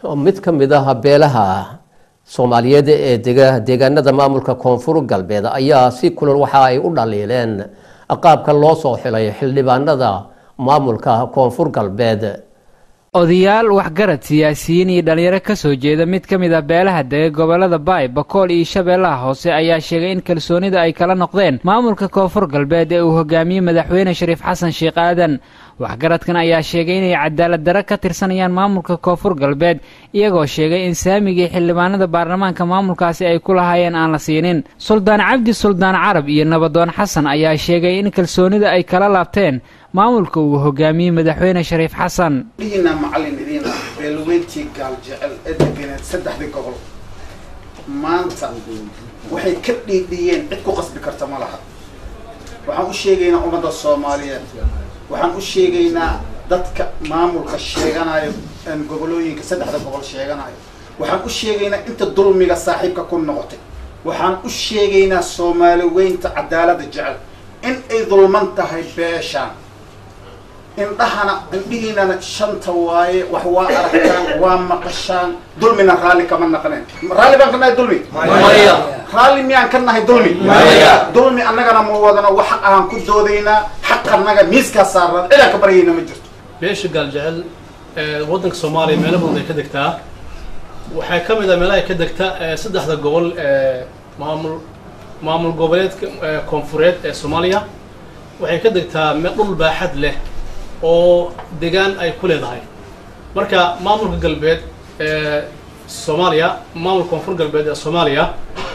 mid ka mid ah beelaha soomaaliyeed ee dega deegaanada maamulka koonfur galbeed ayaa si kulol waxa ay u dhaliileen qaabka loo soo xilay xildhibaanada maamulka koonfur galbeed odayaal waxgarad siyaasiyiin iyo dhalinyaro ka soo jeeda mid ka mid a beelaha dega gobolada baay bakool iyo shabeellaha hoose ayaa sheegay in kalsoonida ay kala noqdeen maamulka koonfur galbeed ee uu hogaamiyey madaxweyne shariif xasan sheekh aadan waxgaradkan ayaa sheegay inay cadaalad darro ka tirsanayaan maamulka koonfur galbeed iyagoo sheegay in saamigii xildhibaanada baarlamaanka maamulkaasi ay ku lahaayeen aan la siinin suldaan cabdi suldaan carab iyo nabadoon xasan ayaa sheegay in kalsoonida ay kala laabteen maamulka uu hogaamiyey madaxweyne shariif xasan dhihiina macallin idiin ah beelweyntii gaal jecel ee deganeed saddexdii gobol maanta waxay ka dhiidhiyeen cid ku qasbi karta ma laha waxaan u sheegaynaa ummadda soomaaliyeed waxaan u sheegaynaa dadka maamulka sheeganayo gobolooyinka saddexda gobol sheeganayo waxaan u sheegaynaa inta dulmiga saaxiibka ku noqotay waxaan u sheegaynaa soomaali weynta cadaaladda jecel in ay dulman tahay beeshaan indhahana indhihiinana shanta waaye wax waa aragtaan waa maqashaan dulmina raalli kama naqneen raalli baan ka nahay dulmi raalli miyaan ka nahay dulmi dulmi annagana ma wadano wax xaq ahaan ku doodaynaa xaq annaga miiskaa saarnaan cidaan ka baryayna ma jirto beesha gaaljecel waddanka soomaaliya meelo badan ay ka degtaa waxay ka mid ah meelaha ay ka degta saddexda gobol ee maamul maamul goboleedka koonfureed ee soomaaliya waxay ka degtaa dhul baaxad leh oo degaan ay ku leedahay marka maamulka galbeed ee soomaaliya maamulka koonfur galbeed ee soomaaliya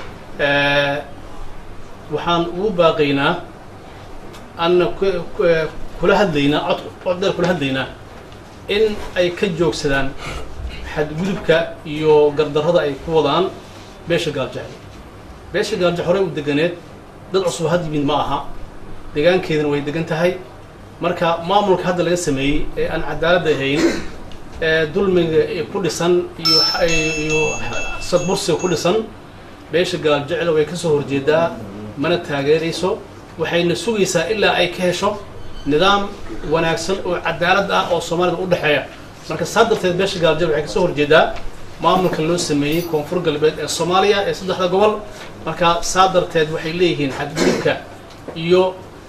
waxaan ugu baaqaynaa anna kula hadlaynaa cod cod dheer kula hadlaynaa in ay ka joogsadaan xadgudubka iyo gardarrada ay ku wadaan beesha gaaljecel beesha gaalje horey u deganeed dad cusub had yimid ma aha degaankeedana way degan tahay marka maamulka hadda laga sameeyey ee aan cadaaladda ahayn ee dulmiga ku dhisan iyo iyo sadbursiga ku dhisan beesha gaaljecel way ka soo horjeedaa mana taageerayso waxayna sugaysaa ilaa ay ka hesho nidaam wanaagsan oo cadaalad ah oo soomaalida u dhexeeya marka saa darteed beesha gaaljecel waxay kasoo horjeedaa maamulka loo sameeyey koonfur galbeed ee soomaaliya ee saddexda gobol marka saa darteed waxay leeyihiin xadgudubka iyo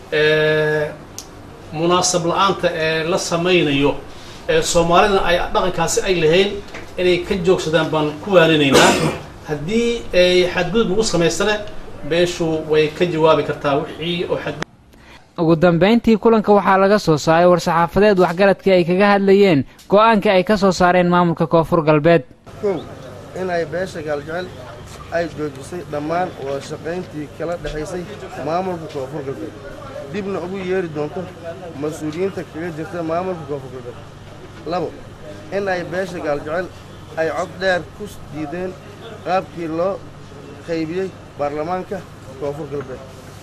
munaasab la-aanta ee la samaynayo ee soomaalida ay dhaqankaasi ay lahayn inay ka joogsadaan baan ku waaninaynaa haddii ay xadgudub lagu samaystane beeshu way ka jawaabi kartaa wixii oo xadgudub ugu dambayntii kulanka waxaa laga soo saaray war-saxaafadeed waxgaradkii ay kaga hadlayeen go-aankii ay ka soo saareen maamulka koonfur galbeed kow inay beesha gaaljecel ay joojisay dhammaan wada shaqayntii kala dhexaysay maamulka koonfur galbeed dibna ugu yeeri doonto mas-uuliyiinta kaga jirta maamulka koonfur galbeed labo in ay beesha gaaljecel ay cod dheer ku diideen qaabkii loo qaybiyey baarlamaanka koonfur galbeed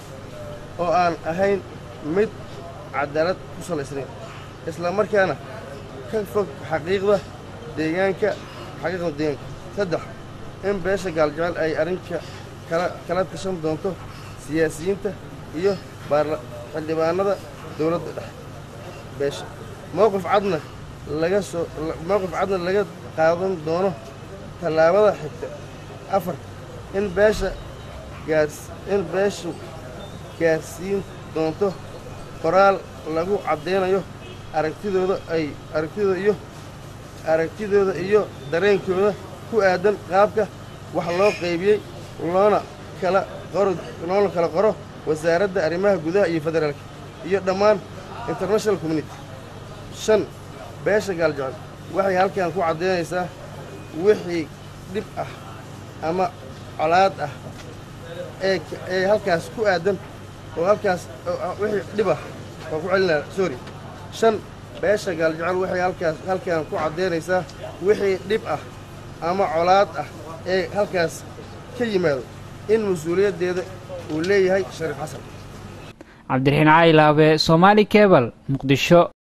oo aan ahayn mid cadaalad ku salaysnayn isla markaana ka fog xaqiiqda deegaanka xaqiiqda deegaanka saddex in beesha gaaljecel ay arrinka kala kala tashan doonto siyaasiyiinta iyo baarla xildhibaanada dowladda dhexe beesha mowqif cadna laga soo mowqif cadna laga qaadan doono tallaabada xigta afar in beesha gaars in beeshu gaarsiin doonto qoraal lagu caddaynayo aragtidooda ay aragtidooda iyo aragtidooda iyo dareenkooda ku aadan qaabka wax loo qaybiyey loona kala qoro loona kala qoro wasaaradda arrimaha gudaha iyo federaalka iyo dhammaan international community shan beesha gaaljecel waxay halkan ku caddaynaysaa wixii dhib ah ama colaad ah ee ee halkaas ku aadan oo halkaas wixii dhib ah waa ku celinaa sorry shan beesha gaaljecel waxay halkaas halkan ku caddaynaysaa wixii dhib ah ama colaad ah ee halkaas ka yimaado in mas-uuliyaddeeda uu leeyahay shariif xasan cabdiraxiin caalilaabe soomaali kebal muqdisho